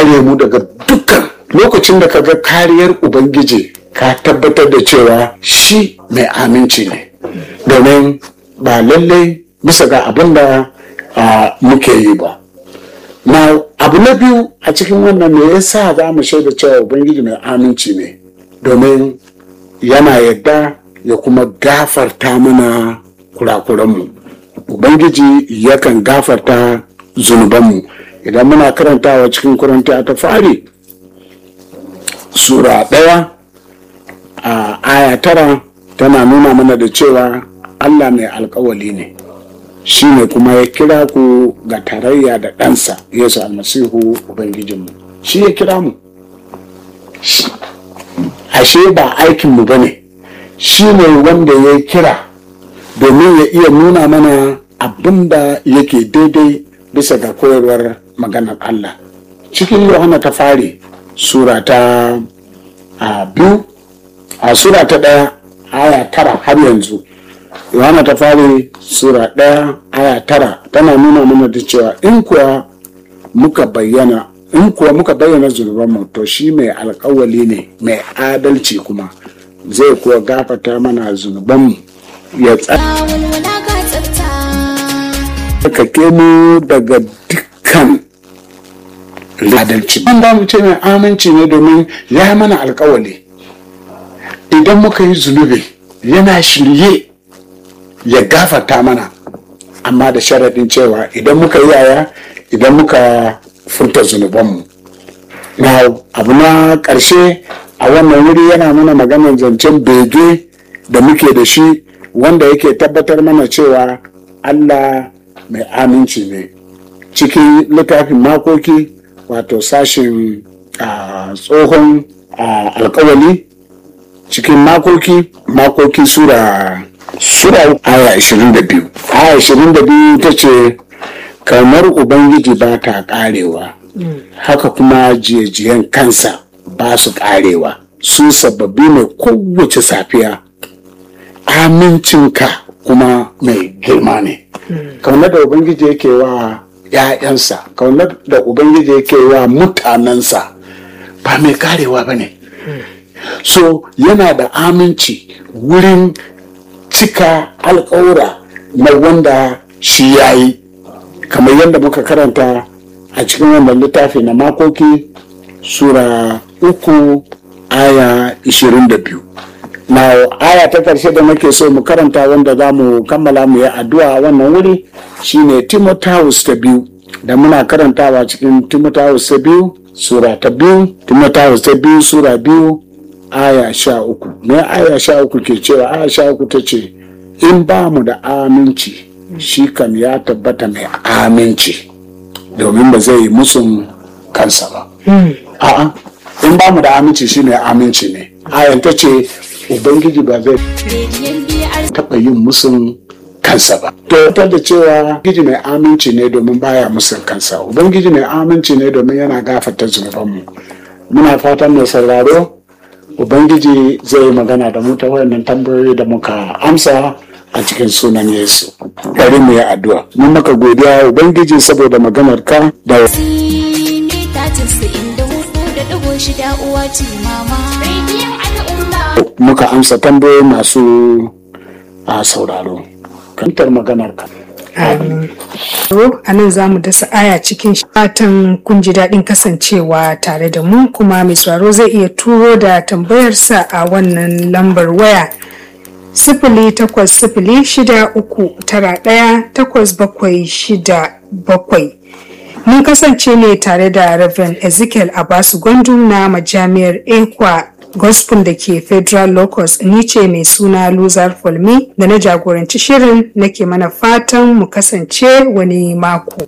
kare mu daga dukkan lokacin da ka ga kariyar ubangiji ka tabbatar da cewa shi mai aminci ne domin ba lallai bisa ga abin da muke yi ba na abu na biyu a cikin wannan me yasa za mu shaida cewa ubangiji mai aminci ne domin yana yadda ya kuma gafarta mana kurakuranmu ubangiji yakan gafarta zunubanmu idan muna karantawa cikin kuranta ta fari sura ɗaya a aya tara tana nuna mana da cewa allah mai alkawali ne shi ne kuma ya kira ku ga tarayya da ɗansa yesu almasihu ubangijinmu shi ya kira mu ashe ba aikinmu ba ne shi ne wanda ya kira domin ya iya nuna mana abin da yake daidai bisa ga koyarwar maganar Allah cikin yohana ta fari sura ta a biyu a sura ta ɗaya aya tara har yanzu yohana ta fari sura ɗaya aya tara tana nuna mana da cewa in kuwa muka bayyana in kuwa muka bayyana zunubanmu to shi mai alkawali ne mai adalci kuma zai kuwa gafata mana zunubanmu ya tsarkake mu daga dukkan adalci ban da mu ce mai aminci ne domin ya yi mana alkawali idan muka yi zunubi yana shirye ya gafata mana amma da sharaɗin cewa idan muka yi yaya idan muka furta zunubanmu na abu na ƙarshe a wannan wuri yana mana maganar zancen bege da muke da shi wanda yake tabbatar mana cewa allah mai aminci ne cikin littafin makoki wato sashin tsohon alkawali cikin makoki makoki sura sura aya 22 aya 22 ta ce kamar ubangiji ba ta karewa haka kuma jiyajiyan kansa ba su karewa su sababbi ne kowace safiya amincinka kuma mai girma ne kaunar da ubangiji yake wa ‘ya'yansa kaunar da ubangiji yake wa mutanensa ba mai karewa ba ne so yana da aminci wurin cika alkawura na wanda shi ya yi kamar yadda muka karanta a cikin wannan littafi na makoki sura uku aya 22 na aya ta karshe da nake so mu karanta wanda za mu kammala mu yi addu'a wannan wuri shine timotheus ta biyu da muna karantawa cikin timotheus ta biyu sura ta biyu timotheus ta biyu sura biyu aya sha uku me aya sha uku ke cewa aya sha uku ta ce in ba mu da aminci shi kam ya tabbata mai aminci domin ba zai yi musun kansa ba a'a in ba mu da aminci shi mai aminci ne ayan ta ce ubangiji ba zai taɓa yin musun kansa ba to ta da cewa ubangiji mai aminci ne domin baya musun kansa ubangiji mai aminci ne domin yana gafata zunubanmu muna fatan mai sauraro ubangiji zai magana da mu ta wayannan tambayoyi da muka amsa a cikin sunan yesu bari mu yi addu'a mun maka godiya ubangiji saboda maganar ka da muka amsa tambayoyi masu a sauraro kantar maganar ka A nan za mu dasa aya cikin fatan kun ji daɗin kasancewa tare da mu kuma mai sauraro zai iya turo da tambayarsa a wannan lambar waya sifili takwas sifili shida uku tara ɗaya takwas bakwai shida bakwai. Mun kasance ne tare da Reverend Ezekiel Abasu Gwandu na majami'ar Ekwa Gospel da ke Federal Locus ni ce mai suna Luzar Fulmi da na jagoranci shirin nake mana fatan mu kasance wani mako.